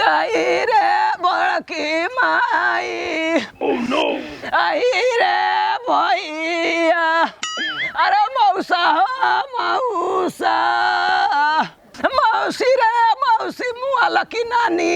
आई रे बड़की माई आई रे भैया अरे मौसा हो मौसा मौसी रे मौसी मुआ लकी नानी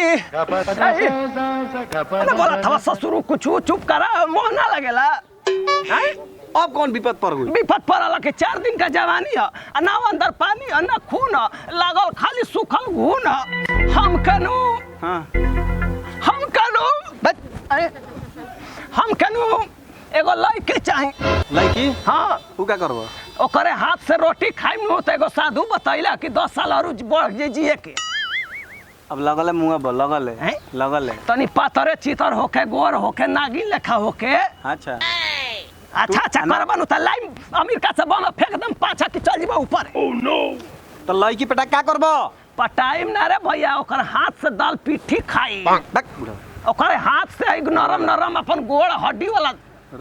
अरे बोला था ससुर कुछ चुप करा मोह ना लगेला हैं? अब कौन विपद पर हुई विपत पड़ल के चार दिन का जवानी है आ ना अंदर पानी है ना खून है लागल खाली सूखल घून है हम कनु हाँ हम कनु अरे हम कनु एगो लड़के चाही लड़की हाँ तू क्या करबो ओकरे हाथ से रोटी खाई में तो एगो साधु बतैला कि दस साल और बढ़ जे जिए के अब लगल है मुंह पर लगल है हैं? लगल है तनी पातरे चितर होके गोर होके नागिन लेखा होके अच्छा अच्छा अच्छा करबा नु त लाइन अमेरिका से बम फेंक दम पाछा के चल जीबा ऊपर तो लड़की पेटा क्या करबो पटाइम ना रे भैया ओकर हाथ से दाल पिट्ठी खाई बक बुढ़ा ओकर हाथ से एक नरम नरम अपन गोड़ हड्डी वाला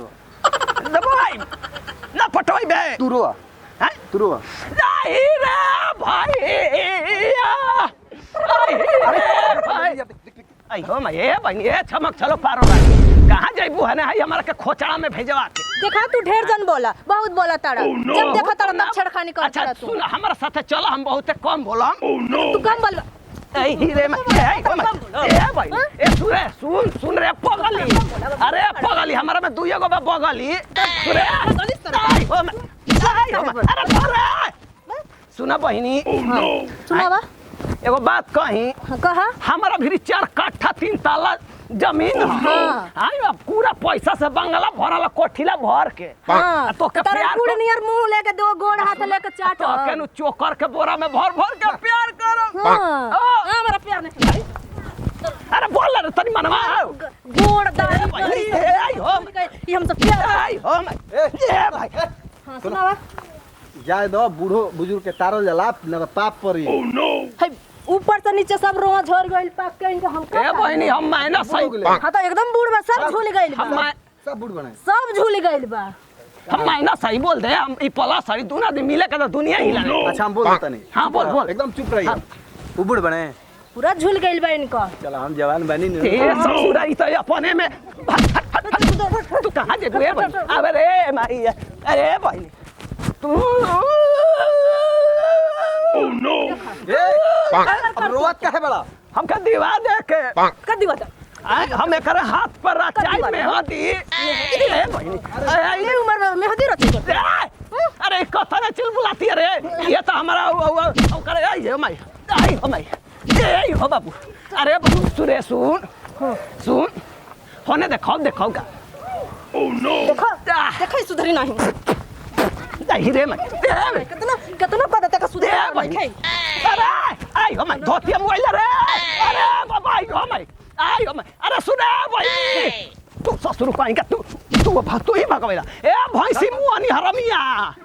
दबाई ना पटोई बे तू रोआ हैं? तू रोआ नहीं रे भैया आई रे भाई आई हो मैं ये बन ये चमक चलो पारो भाई कहाँ जइबू है ना है हमारा के खोचड़ा में भेजवा के देखा तू ढेर जन बोला बहुत बोला तारा जब देखा तारा तब छेड़खानी कर अच्छा तारा तू सुन हमारा साथे चलो हम बहुते कम बोलम तू कम बोल ए हीरे में ए हो मैं ए भाई ए सुन रे सुन सुन रे पगली अरे पगली हमारा में दुइयो गो बा बगली सुन रे आई हो मैं आई हो मैं अरे सुन रे सुना बहिनी सुनावा एगो बात कही हाँ, कहा हमारा भी चार काठा तीन ताला जमीन है हाँ। आई अब पूरा पैसा से बंगला भरल कोठिला भर के हाँ तो के तारा प्यार गुड़ कर- नियर मुंह लेके दो गोड़ हाथ लेके चाट तो केनु चोकर के बोरा में भर भर के प्यार करो हाँ हाँ। हाँ, हमारा प्यार नहीं अरे बोल रे तनी मनवा ग- गोड़ दाढ़ी ए भाई, गली ए, आई हो। ये हम सब प्यार आई हो मैं ए भाई हाँ सुनावा जाए दो बूढ़ो बुजुर्ग के तारल जला न तो पाप पड़ी है ऊपर से नीचे सब रोआ झड़ गइल पाक के इनके हम ए बहनी हम मैना हो सही गेलै। हाँ तो एकदम बूढ़ बा सब झूल गइल हम बा मै- सब बूढ़ बने सब झूल गइल बा हम मैना सही बोल दे हम ई पला सारी दुनिया दिन मिले के तो दुनिया हिला अच्छा हम बोल देता नहीं हाँ, बोल, बोल। एकदम चुप रहिए तू बूढ़ बने पूरा झूल गइल बा इनका चलो हम जवान बनी नहीं ए ससुरा ई तो अपने में भट, भट, भट, भट, तू कहाँ जेबू ए बहनी अबे रे माई अरे बहनी तू ए, अब रोवत काहे बड़ा हमका दीवा दे के कर दिवा तो आय, हम एक हाथ पर रचाई में हदी ए बहनी अरे ये उम्र में मेहंदी रची कर ए, अरे कथन चिल बुलाती है रे ये तो हमारा वो- वो- वो करे आई हो माई आई हो माई ए हो बाबू अरे बाबू सुरे सुन सुन होने देखो देखो का देखो आह। देखो सुधरी नहीं नहीं रे माई ए, कितना कितना पता तक दे सुधर भाई नहीं अरे आई हो माई धोती मोबाइल रे अरे बाबा आई हो माई आई हो माई अरे सुने भाई तू ससुर को आएगा तू तू भाग तू ही भगवेला ए भैंसी मुआनी हरमिया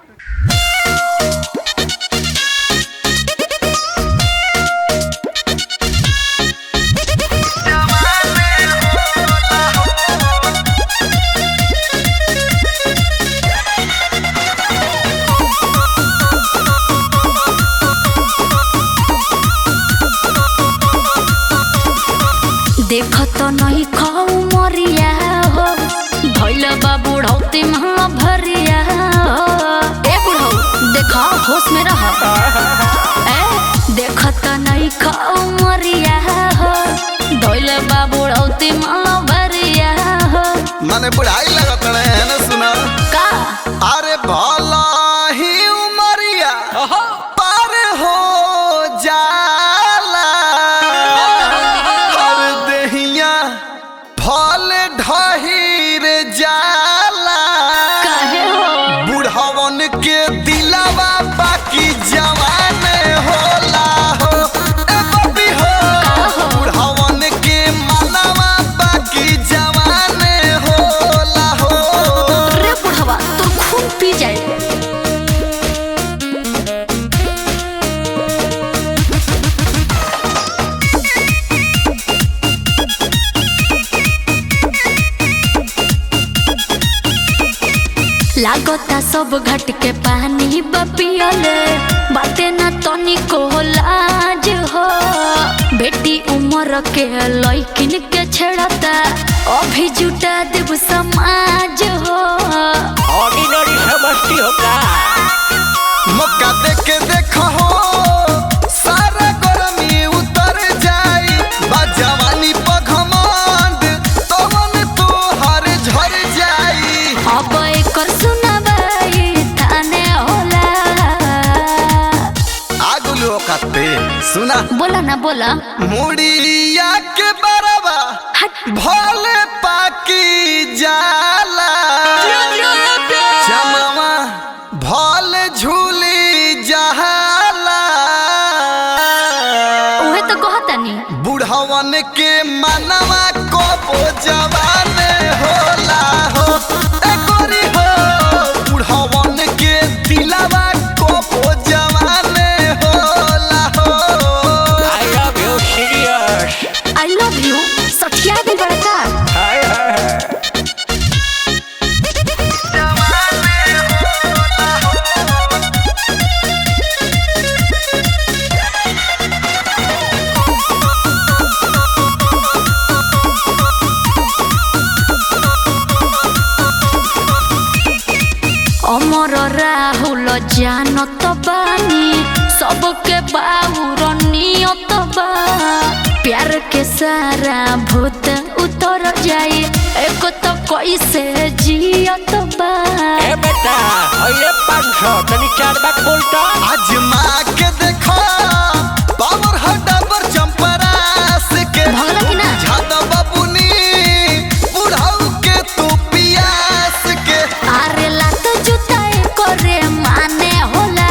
देखत नहीं खाऊ मरिया हो भैल बा बुढ़ौती महा भरिया हो ए बुढ़ऊ देखा होश में रह ए देखत नहीं खाऊ मरिया हो भैल बा बुढ़ौती महा भरिया हो माने बुढ़ाई लगत रहे है ना सुना का अरे भला ही उमरिया पार हो जाला हर दहिया फल ढहिर जाला काहे हो बुढ़वन के दिलावा बाकी जवान होला हो ए बबी हो बुढ़वन के मनवा बाकी जवान होला लागता सब घट के पानी बपियले बाटे ना तनी को लाज हो बेटी उम्र के लइकिन के छेड़ता अभी जुटा देव समाज हो ऑर्डिनरी समझती हो का मौका देके देखो हो सारा गरमी उतर जाई बा जवानी पघमंड तवन तोहर झर जाई अब एकर सुनवाई थाने होला आगुलो कते सुना बोला ना बोला मुड़िया के बरवा हट भोले पाकी जाला चमवा भोले झूली जहाला उहे तो कहतानी बुढ़वन के मनवा को जवान होला हो ए गोरी हो बुढ़वन के दिलवा को जवान होला हो I love you serious I love you सठिया भी बड़का हाय हाय अमर राहुल जानत बानी सबके बाहुर नियत बा प्यार के सारा भूत उतर जाए एक तो कैसे जियत बा ए बेटा ये पाँच सौ तनी चार बात बोलता आजमा के देखो पावर हटावर चंपरास के भगला कि ना? झादा बाबूनी बुढ़ाऊ के तू पियास के अरे लात जुताए करे माने होला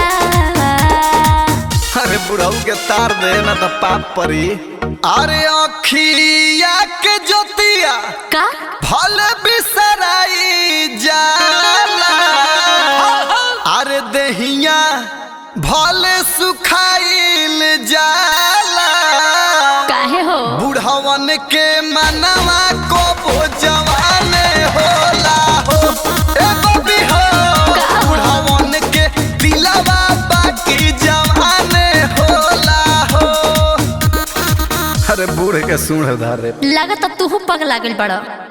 अरे बुढ़ाऊ के तार दे ना तो पाप परी अरे अखिया के ज्योतिया का फल बिसराई जाला अरे दहिया भले सुखाइल जाला काहे हो बुढ़वन के मनवा को जवान होला हो ए बबी हो बुढ़वन के दिलवा बाकी जवान होला हो अरे बूढ़ के सूढ़ धारे लागत तू पग लागल बड़ा